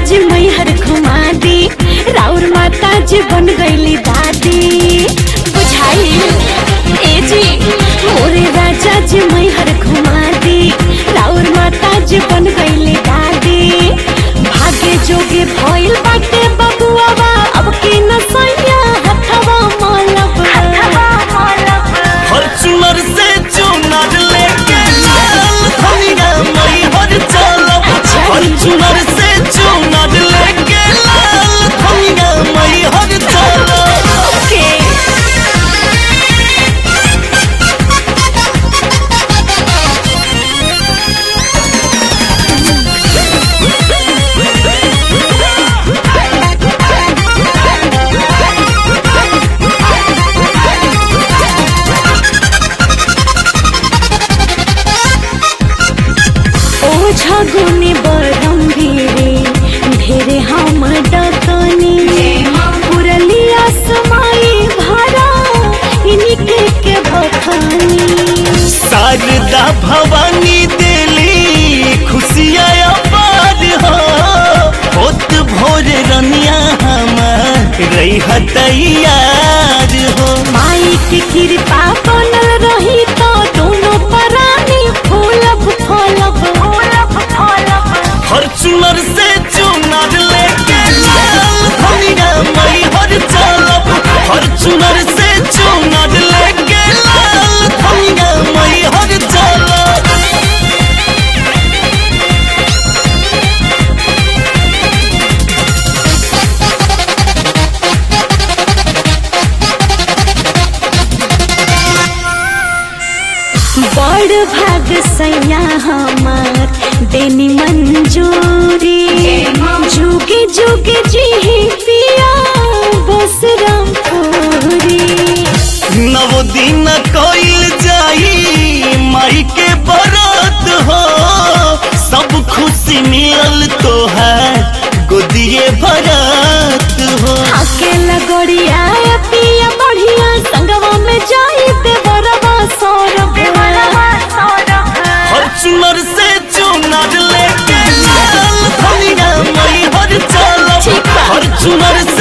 जी मैहर घुमा दी राउर माता जी बन गईली दादी बुझाई ए जी मोरे राजा जी मैहर घुमा दी राउर माता जी बन गईली दादी भागे जोगे भइल बाटे बबुआ अब की नसैया हथवा मलब हथवा मलब फॉर्च्यूनर से चुनर लेके लाल धनिया मई हर चलब फॉर्च्यूनर से चुनर लेके लाल धनिया मई हर चलब ओके ओझा गुने बरम भीरे ढेरे हम डकनी पुरलिया समाई भरा इनके के बखानी शारदा भवानी देली खुशियाँ अपार हो होत भोर रनिया हमार रही तैयार हो माई के कृपा बनल रही तो दोनों परानी फूलब फलब फूलब फलब फॉर्च्यूनर से चुनर लेके लाल धनिया मई हर चलब फॉर्च्यूनर से चुनर लेके लाल धनिया मई हर चलब बड़ भाग सैया हमार देनी मंजूरी जुगे जुगे जी पिया बस रामपुरी नव दिन कइल जाई माई के बरात हो सब खुशी मिलल तोहार गोदिए भरत हो अकेला गड़िया पिया बढ़िया संगवा में जाई देवरवा सौरभ फॉर्च्यूनर से चुनर लेके लाल धनिया मई हर चलब ठीक बा। फॉर्च्यूनर